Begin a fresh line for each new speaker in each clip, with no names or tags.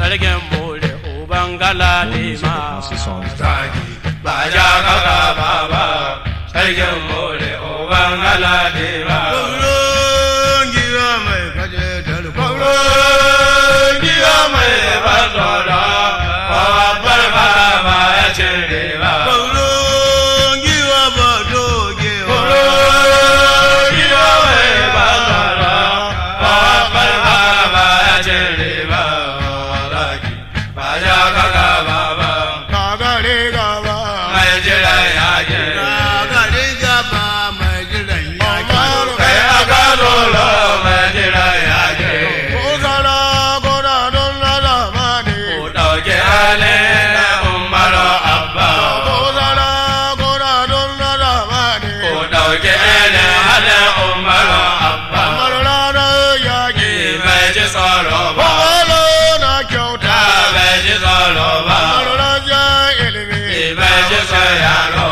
sarkin more uban galadima
zaki ba ja kaka baba sarkin more uban galade ba
giwa mai kaje dalko
giwa mai basora babbar baba ya cire ba
giwa ba dogewa
giwa mai basora babbar baba ya cire ba zaki ba ja kaka baba
kagare gaba
mai jira yake
kagare gaba mai jiran yaki
kai aka lolo mai jira yake
ko zara gora don lada mani
ku ɗauki halin na umaru abba
ko zara gora don lada mani
ku ɗauki halin halin umaru abba
kamar ranar yaki
bai ji tsoro ba
Bawalo na kyauta
ta bai ji tsoro ba
kamar rajar ilimi
bai ji tsoro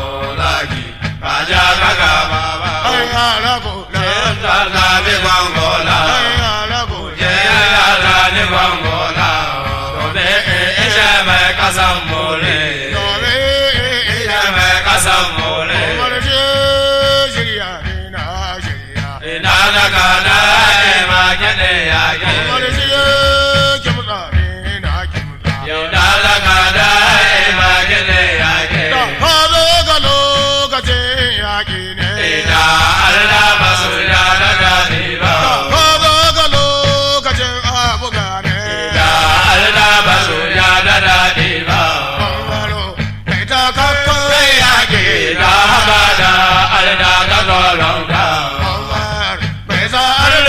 zaki ba ja kaka ba ba
ai harago na
ta zabi gwangola
ai harago
je ya zani gwangola dobe ishe mai kasan mole
Dore
ishe mai kasan mole
kamar shi shirya ne na shirya
ina da kana ma kede ya ke
kamar shi kimta ne na kimta
yau da da kana ma kede ya ke
da ka zo ga lokacin yaƙi ne
ina Allah basu ya da gani ba
ka zo ga lokacin abuga ne
da Allah basu ya da dadi ba
bangaro kai ta kakkan yaƙi
ina haka da Allah ka tsoron ka
Bambar bai sa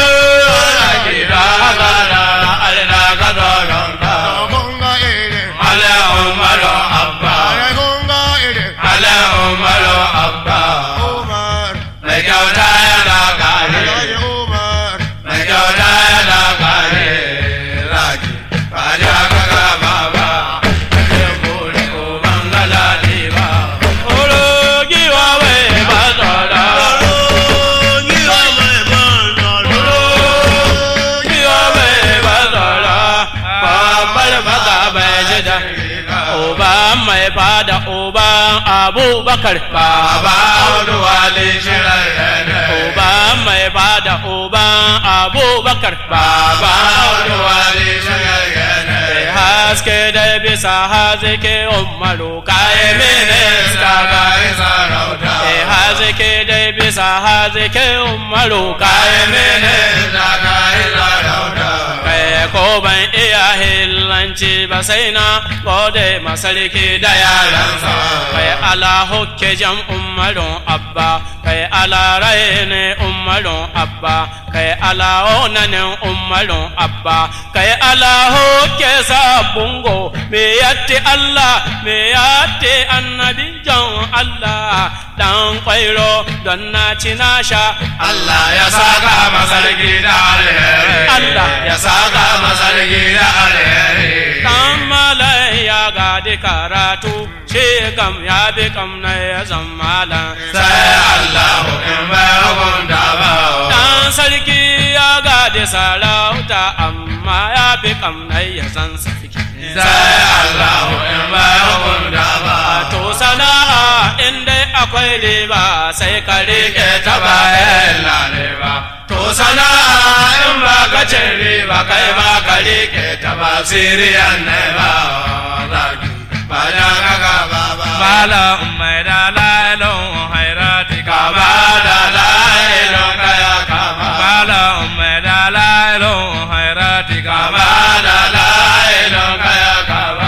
Allah
arlo
ina haka da Allah ka tsoron ka
kunga irin
Allah umaru abba
are kunga irin
Allah umaru abba
Umar
mai kyauta yana kare
Alhaji Umar
mai kyauta yana kare raki ba ja kaka baba kake buri uban galadi ba oro giwa wai ba tsada
giwa mai ban
oro giwa wai ba tsada babbar baka bai ji da uban mai fada uban abubakar baba wani wali shirar uban mai fada uban abubakar baba wani wali shirar haske da bisa hazike umaru kayi minista kayi sarauta hazike da bisa hazike umaru kayi minista kayi sarauta kai ko ban iya hillanci ba sai na gode masarki da yaransa kai ala hokke jam umarun abba kai ala rai ne umarun abba kai ala onanin umarun abba kai ala hokke sabungo me yatti Allah me yatti annabi jan Allah dan kwairo don na ci na sha Allah ya saka masarki da alheri Allah ya saka masarki da alheri dan malai ya gadi karatu shi kam ya bi kam na ya zammala sai Allah in bai hukunta ba dan sarki ya gadi sarauta amma ya bi kam na ya zan sarki sai Allah in bai hukunta ba to sana'a in dai akwai riba sai ka rike ta bayan lalewa to sana'a in ba ka cin riba kai ba ka rike ta ba siriyan ne ba zaki ba da kaka ba ba bala mai da lailon hairati ka ba da lailon kaya ka ba bala mai da lailon hairati ka ba da lailon kaya ka ba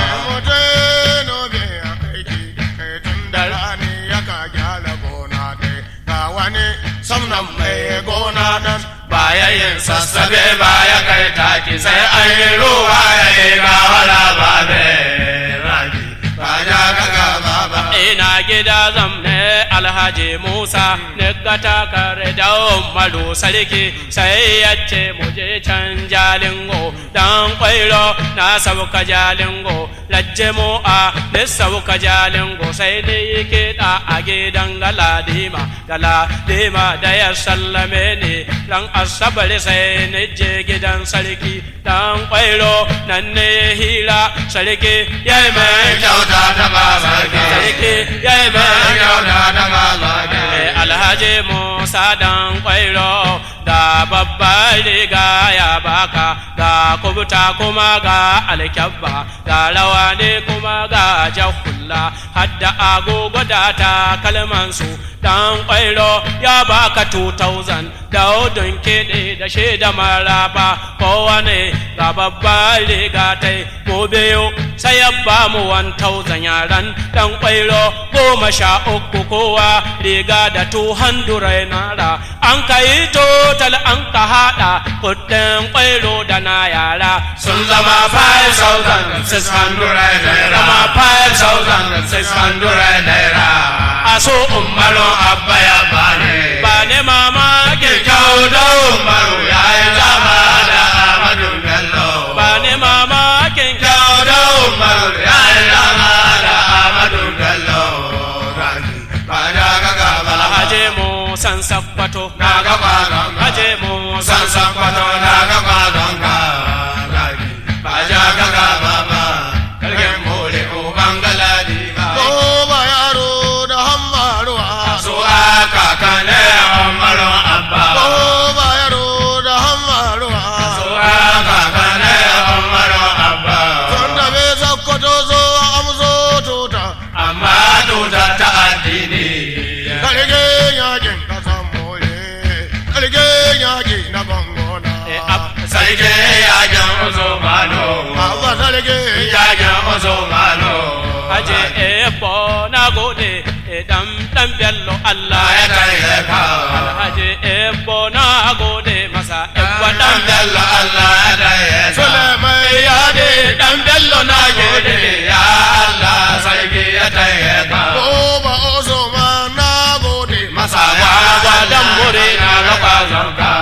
Mutano biya aiki kai tun da rani ya ka gyara gona dai ga wani samnan mai gona nan
baya yin sassabe baya kai taki sai an yi ruwa ya yi gawara ba be ragi ba ja ka ga ba ba ina gida zamne alhaji musa ne ga takare da umaru sarki sai ya ce mu je can jalingo dan kwairo na sauka jalingo lajje mu a ne sauka jalingo sai ne kiɗa a gidan galadima galadima da ya sallame ni dan asabar sai ne je gidan sarki dan kwairo nan ne hira sarki ya yi mai
kyauta ta ba sarki
sarki ya yi mai
kyauta ta ba sarki
Eh, alhaji musa dan kwairo ga babbar riga ya baka ga kubuta kuma ga alkyabba ga rawa ne kuma ga jahulla hadda agogo da takalmansu dan kwairo ya baka 2000 da odun kiɗi da shaida maraba kowane ga babbar riga ta mu biyu sai ya ba mu 1000 yaran dan kwairo goma sha uku kowa riga da 200 nara an ka yi total an ka haɗa kuɗin kwairo da na yara sun zama 5,600
naira
zama
5,600 naira
a so umaru
abba ya bani
ba ne mamakin
kyauta umaru ya yi zama da amadu bello
ba ne mamakin
kyauta umaru ya yi zama da amadu bello ba na ga gaba
alhaji mu san sakwato
na ga kwazon ka
haje mu
san san kwato na ga kwazon ka ba ja ga gaba ba kalgen mole uban galadi ba
ba yaro da hammaruwa
su aka kane umaru abba
ba yaro da hammaruwa
su aka kane umaru abba
tun da bai sakkwato zo amso tuta
amma tuta ta addini
karge yakin kasan mole karge yaki na gongona
Eh, ab-
sarki yakin usmanu
abba sarge
yakin usmanu
haje ebo na gode dan dan bello Allah
ya kai ka
alhaji ebo na gode masa ebo dan
dan bello Allah ya kai ka
Suleiman
ya de dan bello na gode ya Allah sarki ya kai ka
ba oso ma na gode
masa gwagwa dan muri na ga kwazon ka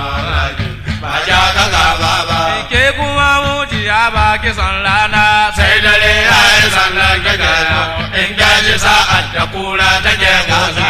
ba ja ka gaba ba
ke kuma mujiya ba kisan rana
sai dare ya yi sannan ka gano in gaji sa'ad da kura take gaza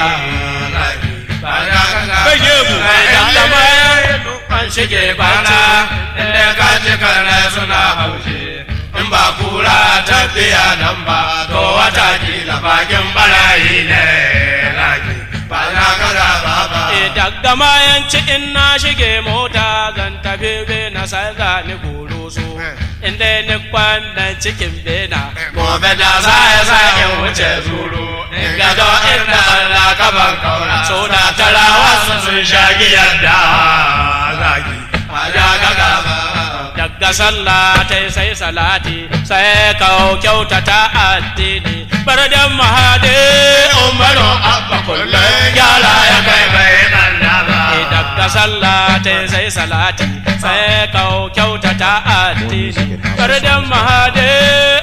ba ja ka gaba
Bage mu.
idan da bayan an shige bana inda ka ci karne suna haushe in ba kura ta biya nan ba to wata kila bakin barayi ne laki ba ja ka gaba ba
E daga mayanci in na shige mota zan tafi bena sai za ni goro so inda ni kwana cikin bena
gobe da za ya sa in wuce zuru in gado inda Allah ka ban kaura so da tarawa su sun sha giyar da zagi ya ga gaba
daga sallah ta sai salati sai kawo kyautata addini bar da mahade umaru abba kullum
yara ya kai bai banda ba
E daga sallah ta sai salati sai kawo kyautata addini bar da mahade